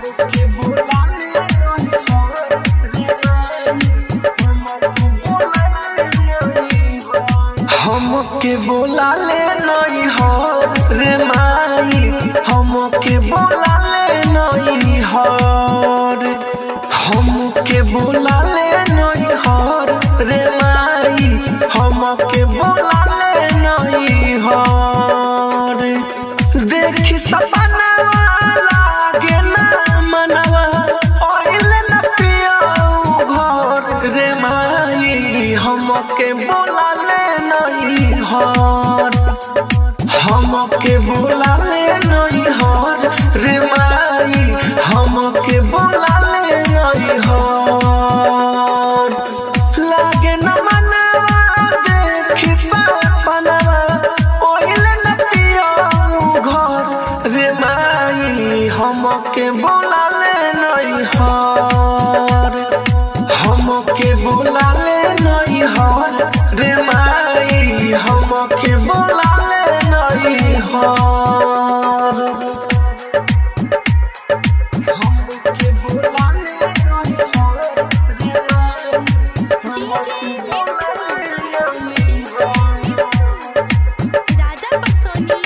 हमके बोला ले नहीं हो रे माई हमके बोला ले नहीं हो हमके बोला ले नहीं हो रे माई हमके बोला ले नहीं हो देखी सपना लागे ना मनवा ओइले न पियाऊ घर रे माई हमके बोला ले नहीं हर हमके बोला ले नहीं हर रे माई हमके बोला ले नहीं हर लागे न मनवा देखी सपनवा ओइले न पियाऊ घर रे माई हमके बोला ले नहीं हर हमके बोला ले नहीं हर रे माई हमके बोला ले नहीं हर हमके बोला ले नहीं हर रे माई हमके बोला ले नहीं हर राजा पटसोनी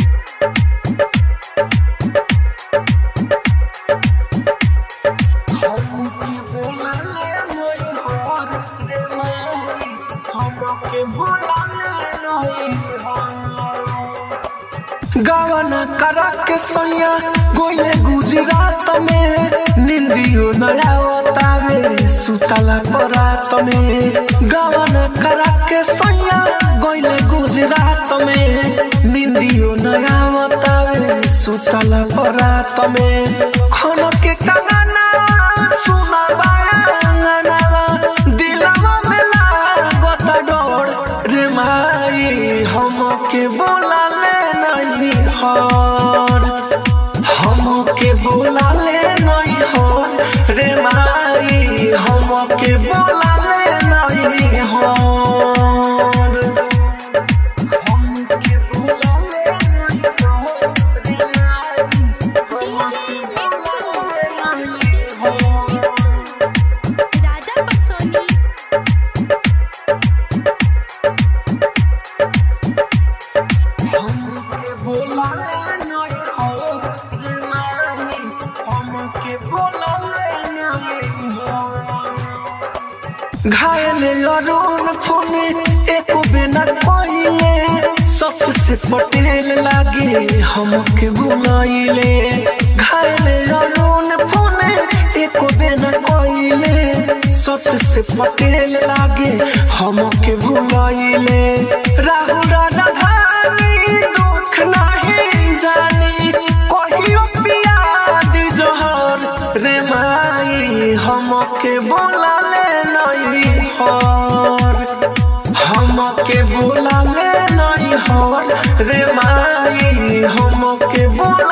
हमके बोला ले नहीं हर रे माई हमके बोला ले नहीं हर गावन करा के सैया गोले गुजरात में निंदियो नयावतावे सुतला परात में गावन करा के सैया गोले गुजरात में निंदियो नयावतावे सुतला परात में खन के कंगना सुना बांगनावा दिलवा में लागत डोर रे माई हमके बोला ले नहीं हर हमके बोला ले नहीं हर रे माई हमके बोला ले नहीं हर हमके बोला ले नहीं हर रे माई हमके बोला ले नहीं हर राजा पटसोनी हमके बोला ले नहीं हो रे माई हमके बोला ले नहीं हो घायल अरुण फोन एक बिना कोइले सबसे पटेल लागे हमके बुलाइले घायल अरुण फोन एक बिना कोइले सबसे पटेल लागे हमके बुलाइले राहुल राधानी दुख नहीं जानी कहियो पिया दी जोहर रे माई हमके बोला ले नहीं हर हमके बोला ले नहीं हर रे माई हमके बोला